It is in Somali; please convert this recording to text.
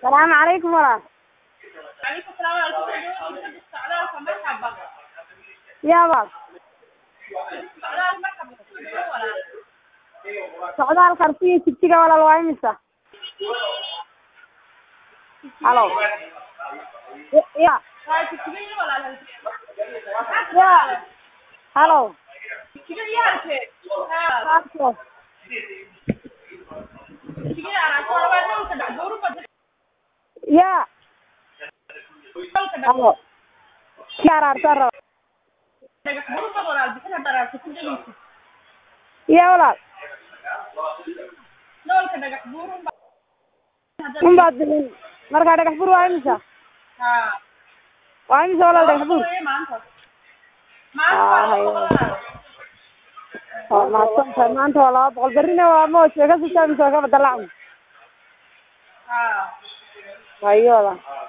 salaamu calaykum walaal Calaykum salaam wa rahmatullahi socdaalka marxaba yaa walaal socdaal marxaba soo walaal socdaalka arsiga jigjiga walaal waa imisa halo Y- ya waa jigjiga walaal ya halo jigjiga yaarke haa Saabto. jigjiga aragto waa dhulka dhacbuuru badan ya dhulka halo kii araarta raba dhagax buuru badan walaal bixina daraarta ku dhageysa ya walaal dhulka dhagax buuru unbaad bixin marka dhagax bur waa imisa haa waa imisa walaal dhagax bur maanta Ah, hayo. maanta waa mahadsantahay maanta waa laba boqol berrina waa moos way ka sii mise way ka badalacmi haa hayo walaal